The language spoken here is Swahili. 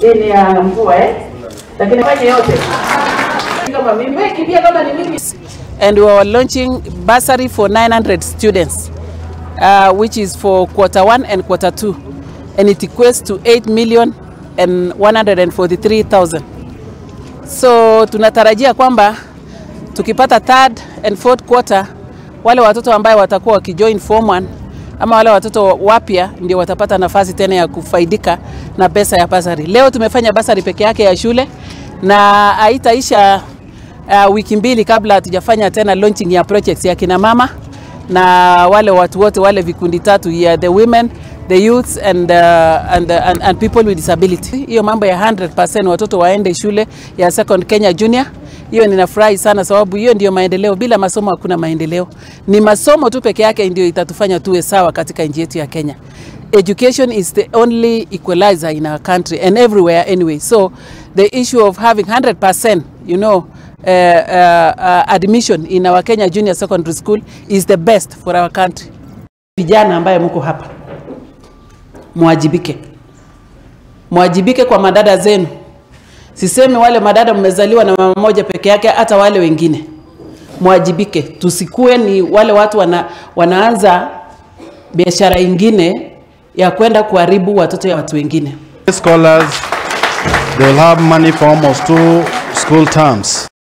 Hii ni ya mvua eh? Lakini fanye yote. Kama mimi wewe kimbia kama ni mimi. and we are launching bursary for 900 students, uh, which is for quarter one and quarter two, and it equates to 8 million and 143,000. So tunatarajia kwamba tukipata third and fourth quarter, wale watoto ambaye watakuwa wakijoin form 1 ama wale watoto wapya ndio watapata nafasi tena ya kufaidika na pesa ya basari. Leo tumefanya basari peke yake ya shule na haitaisha uh, wiki mbili kabla hatujafanya tena launching ya projects ya kina mama na wale watu wote wale vikundi tatu ya the women the youths and, uh, and, uh, and, and people with disability. Hiyo mambo ya 100% watoto waende shule ya Second Kenya Junior, hiyo ninafurahi sana, sababu hiyo ndio maendeleo. Bila masomo hakuna maendeleo. Ni masomo tu peke yake ndio itatufanya tuwe sawa katika nchi yetu ya Kenya. Education is the only equalizer in our country and everywhere anyway. So the issue of having 100%, you know, uh, uh, uh, admission in our Kenya Junior Secondary School is the best for our country. Vijana ambaye mko hapa, mwajibike, mwajibike kwa madada zenu. Sisemi wale madada mmezaliwa na mama moja peke yake, hata wale wengine mwajibike. Tusikue ni wale watu wana, wanaanza biashara ingine ya kwenda kuharibu watoto ya watu wengine. Scholars, they will have money for almost two school terms.